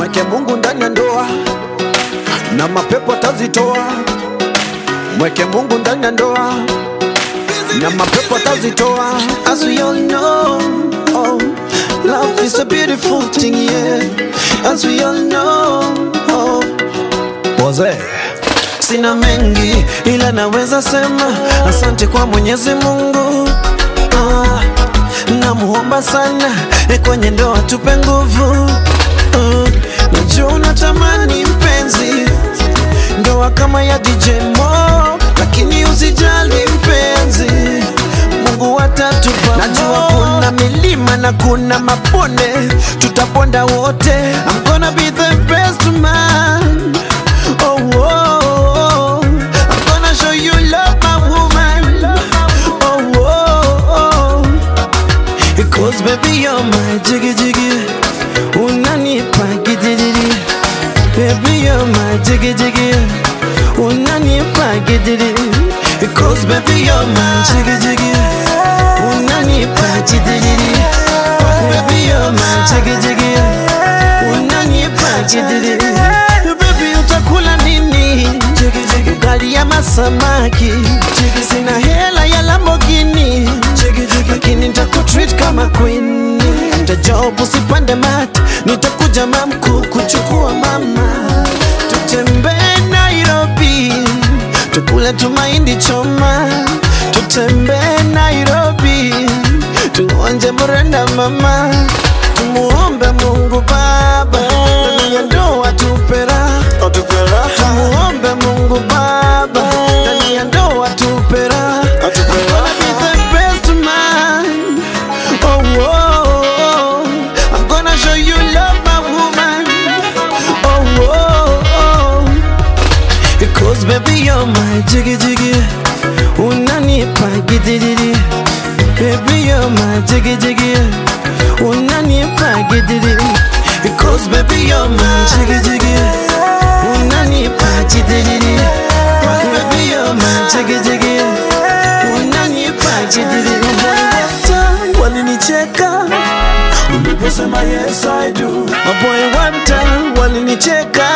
mweke Mungu ndani ya ndoa na mapepo atazitoa. Mweke Mungu ndani ya ndoa na mapepo atazitoa. As we all know, oh, love is a beautiful thing, yeah. As we all know, oh, Wazee sina mengi ila naweza sema asante kwa Mwenyezi Mungu. Ah, namuomba sana eh, kwenye ndoa tupe nguvu. Ah, najua unatamani mpenzi ndoa kama ya DJ Mo, lakini usijali mpenzi, Mungu atatupa. Najua kuna milima na kuna mabonde, tutaponda wote. I'm gonna be the best man. Oh, oh, oh. I'm gonna show you love, my woman. Oh, oh, oh. Because baby you're my jiggy jiggy Unanipa gidiri Baby you're my jiggy jiggy Unanipa gidiri Because baby you're my jiggy jiggy Unanipa gidiri Baby you're my jiggy jiggy Unanipa gidiri Baby utakula nini Ugali ya masamaki Sina hela ya Lamborghini Lakini nitakutreat kama queen Tajob usipande mat Nitakuja mamku kuchukua mama Tutembee Nairobi Tukule tumaindi choma Tutembee Nairobi Tuonje murenda mama Tumuombe Mungu Baba Ndani ya ndoa tupera Tumuombe Mungu Baba Ndani ya ndoa tupera I'm gonna be the best man Oh, oh, oh. I'm gonna show you love, my woman. Oh, oh, oh. Because baby, you're my jiggy jiggy. Unanipa gidiri. Baby, you're my jiggy jiggy. Unanipa gidiri. Because baby, you're my jiggy jiggy. Unanipa gidiri. Baby, you're my jiggy jiggy. Unanipa gidiri. Walinicheka uliposema yes I do. Maboy one time walinicheka.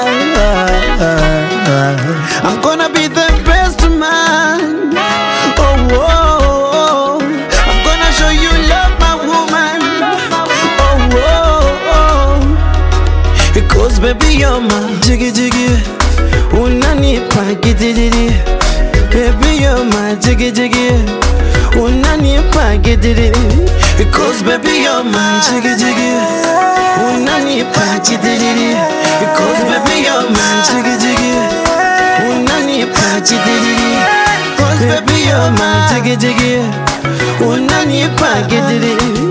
I'm gonna be the best man. Oh, oh, oh. I'm gonna show you love, my woman. Oh, oh, oh. Because baby you're my jiggy jiggy. Unanipa gidiri. Baby you're my jiggy jiggy. Unanipa gidiri. Because baby you're my jiggy jiggy. Unanipa gidiri. Because baby you're my jiggy jiggy. Unanipa gidiri. Because baby you're my jiggy jiggy. Unanipa gidiri.